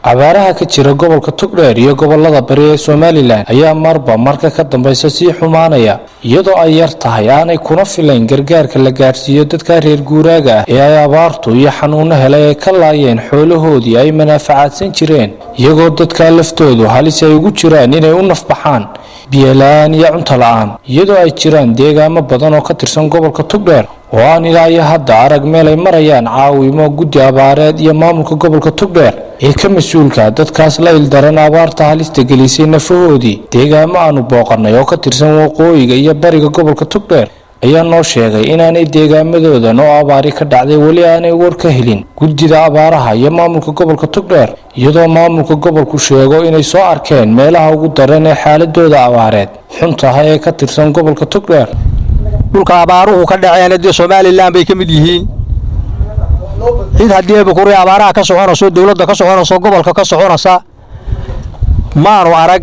abaaraha ka jira gobolka togdheer iyo gobolada bari ee somalilan ayaa marba marka ka dambaysa sii xumaanaya iyadoo ay yar tahay aanay kuna filayn gargaarka la gaadhsiiyo dadka reer guuraaga ah ee ay abaartu iyo xanuuno helay ay ka laayeen xoolahoodii ay manaafacaadsan jireen iyagoo dadka laftoodu halis ay ugu jiraan inay u nafbaxaan biyola-aan iyo cunto la-aan iyadoo ay jiraan deegaamo badan oo ka tirsan gobolka togdheer oo aan ilaa iyo hadda arag meel ay marayaan caawimo guddi abaareed iyo maamulka gobolka togdheer ee ka mas-uulka dadkaas la ildaran abaarta halista gelisay nafahoodii deegaamo aanu booqanay oo ka tirsan waqooyiga iyo bariga gobolka togdheer ayaa noo sheegay inaanay deegaamadoodan oo abaari ka dhacday weli aanay war ka helin guddida abaaraha iyo maamulka gobolka togdheer iyadoo maamulka gobolku sheego inay soo arkeen meelaha ugu daran ee xaaladooda abaareed xun tahay ee ka tirsan gobolka togdheer dhulka abaaruhu ka dhaceen dee somalilan bay ka mid yihiin cid haddii ebukuri abaaraha ka soconayso dowladda ka soconayso gobolka ka soconaysa maanu arag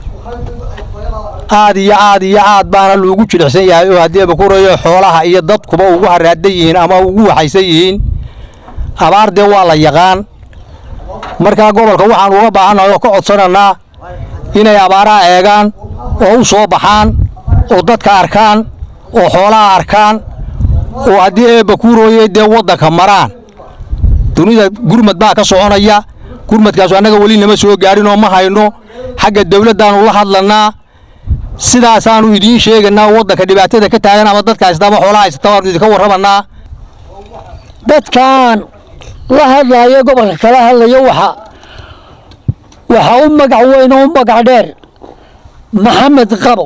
aad iyo aad iyo aad baana loogu jilicsan yahay oo haddii ebukurayo xoolaha iyo dadkuba ugu haraadan yihiin ama ugu waxaysan yihiin abaar dee waa la yaqaan markaa gobolka waxaan uga baahannahay oo ka codsananaa inay abaaraha eegaan oo u soo baxaan oo dadka arkaan oo xoolaha arkaan oo haddii eebbakuurooye dee waddanka maraan dunida gurmad baa ka soconaya gurmadkaasu annaga weli nama soo gaadhin oo ma hayno xagga dawladdaannu la hadlannaa sidaasaannu idiin sheegaynaa oo waddanka dhibaatada ka taagan ama dadka haysata ama xoolaha haysata waannu idinka warramannaa dadkan la hadlaayo gobolka kala hadlayo waxa waxaa u magac weyn oo u magac dheer maxamed qabo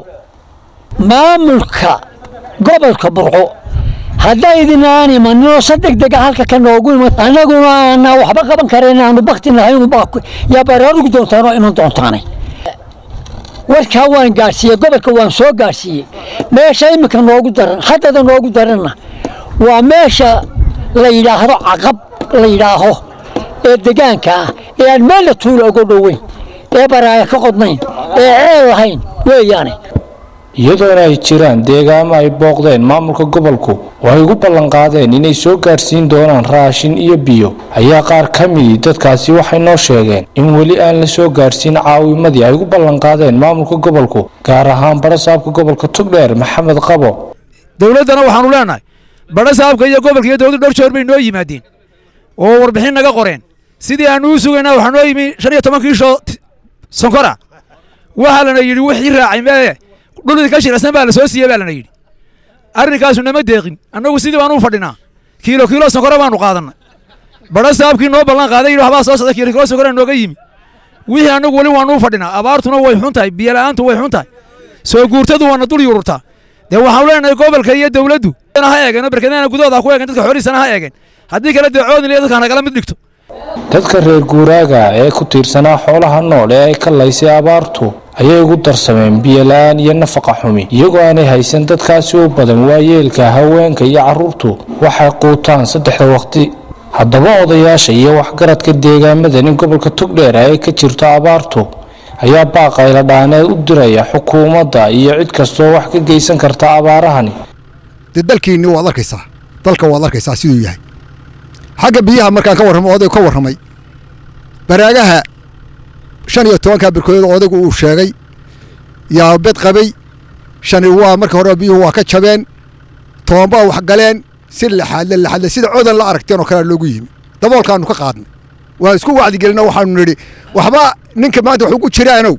maamulka gobolka burco haddaydin aan imaninoo sa deg dega halka ka noogu iman annaguna aanaa waxba qaban karayn aanu bakti nahay yaa baraarugi doontaanoo iman doontaanay warkaa waan gaadhsiiyey gobolka waan soo gaadhsiiyey meesha iminka noogu daran haddada noogu daranna waa meesha la yidhaahdo caqab la yidhaaho ee degaanka ah ee aan meella tuula uga dhoweyn ee baraaya ka qodnayn ee ceel lahayn weeyaane iyadoona ay jiraan deegaamo ay booqdeen maamulka gobolku oo ay ugu ballanqaadeen inay soo gaadhsiin doonaan raashin iyo biyo ayaa qaar ka midii dadkaasi waxay noo sheegeen in weli aan la soo gaadhsiin caawimadii ay ugu ballanqaadeen maamulka gobolku gaar ahaan barasaabka gobolka togdheer maxamed qabo dowladdana waxaanu leenahay barasaabka iyo gobolka iyo dowladdu dhowr jeer bay noo yimaadeen oo warbixin naga qoreen sidii aanu u sugaynaa waxaa noo yimi shan iyo toban kiisho sonkora waxaa lana yidhi wixii raacay mee dhulidii ka shiracsan baa la soo siiyey baa lana yidhi arrinkaasu nama deeqin annagu sidii baanu u fadhinaa kiilo kiilo sonkora baanu qaadannay badha saabkii noo ballan qaaday yidhi waxbaa soo socda kiilo kiilo sonkora nooga yimi wixii annagu weli waanu u fadhinaa abaartuna way xun tahay biyola'aantu way xun tahay soo guurtadu waana dul yururtaa dee waxaanu leenahay gobolka iyo dowladdu ha eegeen oo berkadana gudahooda ha ku eegeen dadka xoolihiisana ha eegeen haddii kale dee coodin iyo dadka nagala mid dhigto dadka reer guuraaga ee ku tiirsanaa xoolaha nool ee ay ka laysay abaartu ayay ugu darsameen biyola-aan iyo nafaqa xumi iyagoo aanay haysan dadkaasi u badan waayeelka haweenka iyo carruurtu waxay quutaan saddexda waqti haddaba odayaasha iyo waxgaradka deegaamadan in gobolka togdheer ay ka jirto abaartu ayaa baaqayla dhaaneed u diraya xukuumadda iyo cid kastoo wax ka geysan karta abaarahani dee dalkiinni waad arkaysaa dalka waad arkaysaa siduu yahay xagga biyaha markaan ka warramo odaygu ka warramay baraagaha shan iyo tobankaa birkoodood odaygu uu sheegay yaa bed qabay shani waa marka hore biyuhu waa ka jabeen tobanbaa wax galeen si laxaadle laxaadle sida codan la aragteen oo kalea loogu yimi daboolkaanu ka qaadnay waan isku wacdigelino waxaanu nidhi waxba ninka maanta wax ugu jiraanow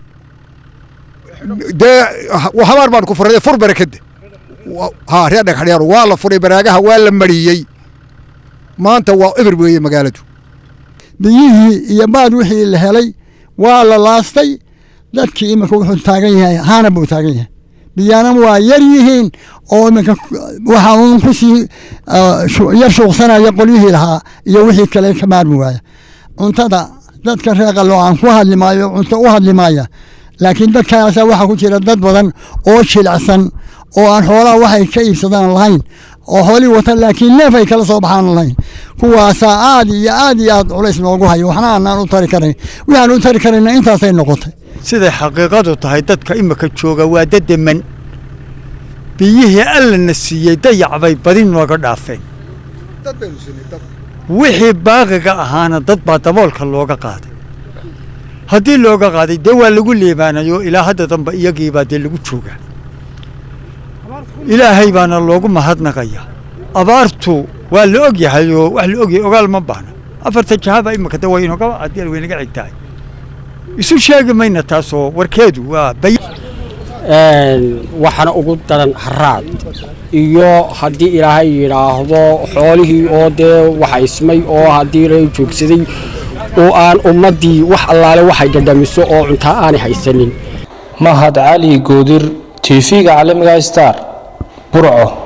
dee habaar baanu ku furade fur barakadda haa reer dhagxadheer waa la furay baraagaha waa la mariyey maanta waa eber weeye magaaladu biyihii iyo baad wixii la helay waa la laastay dadkii iminka wuxuu taagan yahay haana buu taagan yahay biyana waa yar yihiin oo iminka waxa uun kusii yar shuuqsanaya qolyihii lahaa iyo wixii kale ka maarmi waaya cuntada dadka reeqalo aan ku hadli maayo cunto u hadli maaya laakiin dadkaasa waxaa ku jira dad badan oo jilicsan oo aan xoolaha waxay ka iibsadaan lahayn oo xoolii wata laakiin neef ay kala soo baxaan lahayn kuwaasaa aad iyo aad iyo aad culays noogu hayo waxna aanaan u tari karayn waxaan u tari karayna intaasay noqotay siday xaqiiqadu tahay dadka imika jooga waa dademan biyihii allana siiyey dayac bay badi nooga dhaafeen wixii baaqiga ahaana dad baa daboolka looga qaaday haddii looga qaaday dee waa lagu leebaanayo ilaa hadda dambe iyagiibaa dee lagu joogaa ilaahay baana loogu mahadnaqaya abaartu waa la og yahay oo wax la ogyahay ogaal ma baahna afarta jahaba imika de way inoga haddii way naga xigtahay isu sheegi mayna taasoo warkeedu waa bay waxaana ugu daran haraad iyo haddii ilaahay yidhaahdo xoolihii oo dee waxaysmay oo haddii la joogsaday oo aan ummaddii wax allaale waxay dhadhamiso oo cuntaa aanay haysanin mahad cali goodir tv-ga caalamiga star burco